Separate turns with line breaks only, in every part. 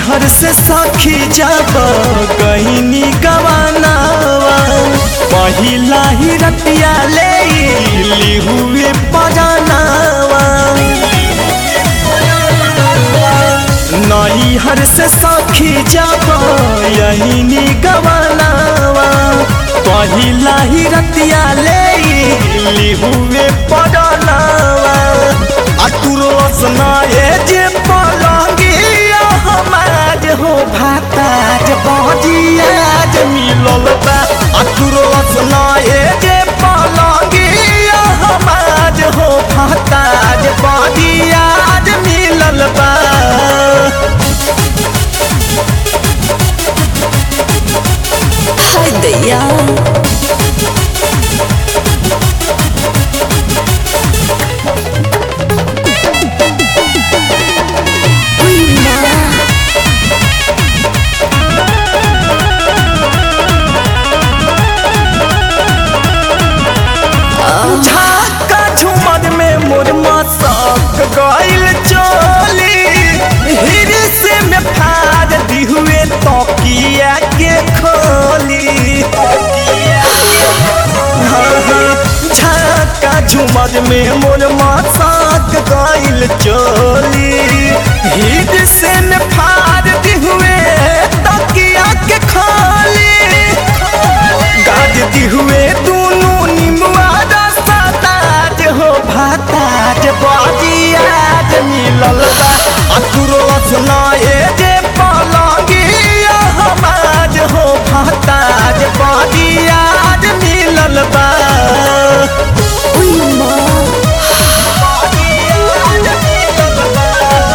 नैहर से सखी जब गईनी गवानावा पहिला ही रतिया ले ली हुए पजानावा नैहर से सखी जब यही गवानावा पहिला ही रतिया ले ली हुए पजानावा अतुरस नाये जे पलंगिया हमार हो भाताज बजियाज मिलल बा अतुरस नाये जे पलंगिया हमार हो भाताज बजियाज मिलल बा
हाय दैया उई माँ
झाका झुमर में मोर मसक गइल चोली हिरसे में फाड़ दी हुए तकिया के खोली हाँ, हाँ, झाका झुमर में मोर मसक गइल चोली हिरसे में फाड़ दी हुए तकिया के खोली गाज दी हुए दोनों निमुआ रसताज हो भाताज बजियाज मिलल बा अतुरो सुनाए जे पलंगिया हमाज हो भाताज बजियाज मिलल बा
उई माँ
बजियाज मिलल बा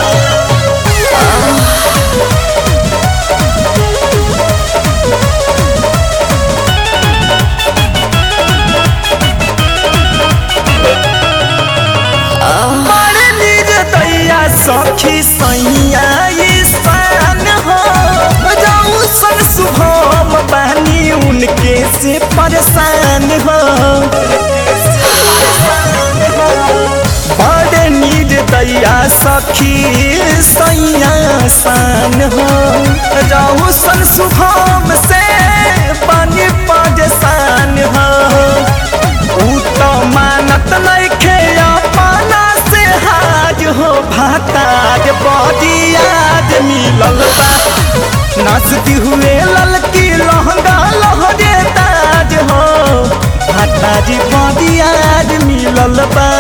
बड़ निर्दया सखी सैया ईशान हो जाऊ सन शुभम बानी उनके से परेशान हो बड़ निर्दया सखी सैया शान हो जाऊ सन शुभम से बानी परेशान हो ऊ तो मानत नइखे अपना से हाज हो भाताज बजियाज मिलल बा नाचती हुए ललकी लहंगा लहरे ताज हो भाताज बजियाज मिलल बा